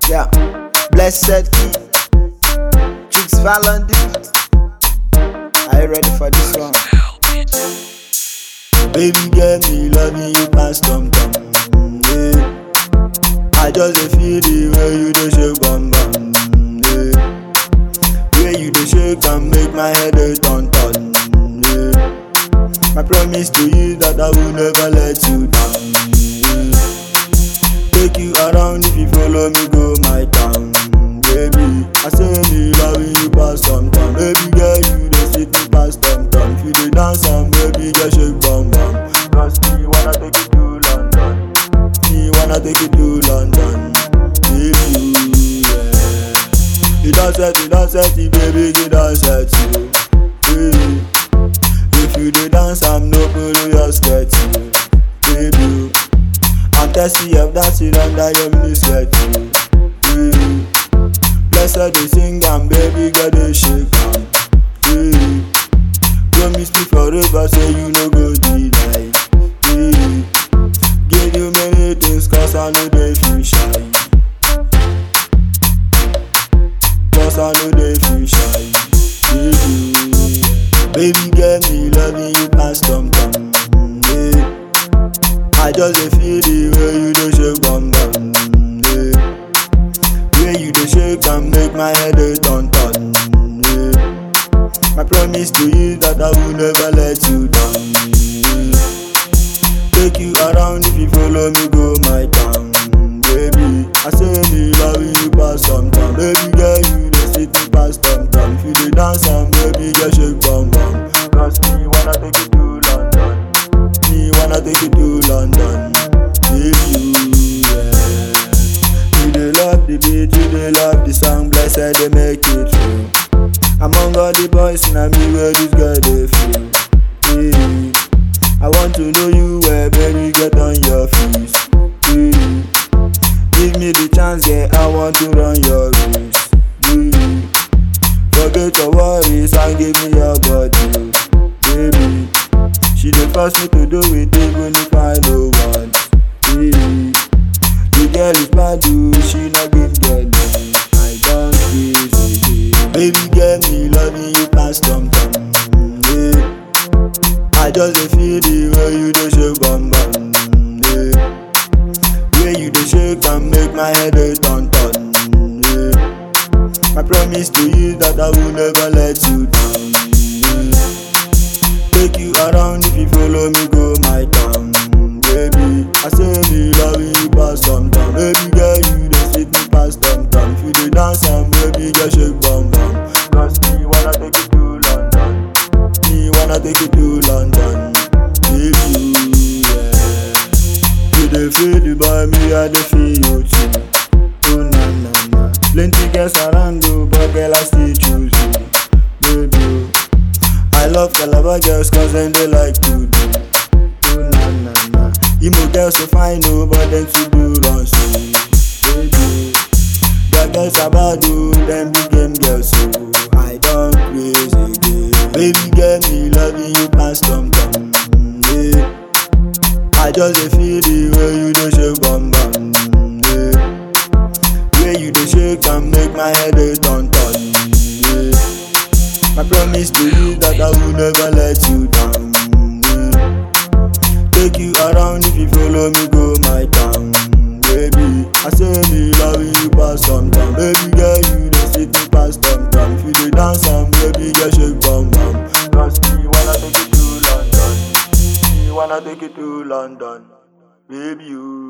Yeah, blessed key. Chicks Valentine. Are you ready for this one? Baby girl, me loving you past tom tom. Yeah. I just dey feel the way you dey shake bum bum. Yeah. Way you dey shake and make my head dey turn turn. Yeah. My promise to you that I will never let you down. Yeah. Take you around if you follow me go my town. Baby, I say me loving you past tom tom. Baby girl, you dey sweet me past tom tom. If you dey dance and baby girl shake bum bum. Cause me wanna take you to London. Me wanna take you to London. Baby, you, yeah. You don't set, you don't set it, baby, you don't set it. Hey. If you dey dance, I'm no pull your skirt, baby. I'm thirsty of dancing under your mini skirt. Hey. Blessed they sing and baby girl they shake am. Hey. Promise me forever, say you no go deny. Hey. Give you many things, cause I know they feel shy. Cause I know they feel shy. Baby, baby girl, me loving you past tom tom. Yeah. I just dey feel the way you dey shake bum bum. Yeah. Way you dey shake and make my head dey turn turn. Yeah. My promise to you that I will never let you down. Yeah. Take you around if you follow me go my town. Baby, I say me loving you past some time. Baby girl, you dey sweet me past some time. If you dey dance and baby girl shake bum bum. Cause me wanna take you to London. Me wanna take you to London. Baby, you, yeah. You dey love the beat, you dey love the song. Blessed they make it true. Among all the boys, na me where this girl dey feel. Yeah. I want to know you well, baby, get on your feet. Yeah. Give me the chance, yeah, I want to run your race. Yeah. Forget your worries and give me your body, baby. She dey force me to do it even if I no want. Yeah. The girl is bad, dude, she not give girl me. I don't crazy, yeah. Baby girl, me loving you past tom tom. Yeah. I just dey feel the way you dey shake bum bum. Yeah. Way you dey shake and make my head dey turn turn. Yeah. My promise to you that I will never let you down. Yeah. Take you around if you follow me go my town. Baby, I say me loving you past some time. Baby girl, you dey sweet me past some time. If you dey dance and baby girl shake bum bum. Cause me wanna take you to London. Me wanna take you to London. Baby, you, yeah. You dey feel the boy, me I dey feel you too. Oh na na na. Plenty girls around you, but girl I still choose you. Baby, oh. I love Calabar girls cause them they like to do. Oh na na na. Imo girls so fine, no, but them too do run so. Baby, the girls about you, them big game girls so. I don't crazy again. Baby girl, me loving you past tom tom. Yeah. I just dey feel the way you dey shake bum bum. Yeah. Way you dey shake and make my head dey turn turn. Yeah. My promise to you that I will never let you down. Yeah. Take you around if you follow me go my town. Baby, I say me loving you past some time. Baby girl, you dey sweet me past some time. If you dey dance and baby girl shake bum bum. Cause me wanna take you to London. Me wanna take you to London. Baby, you.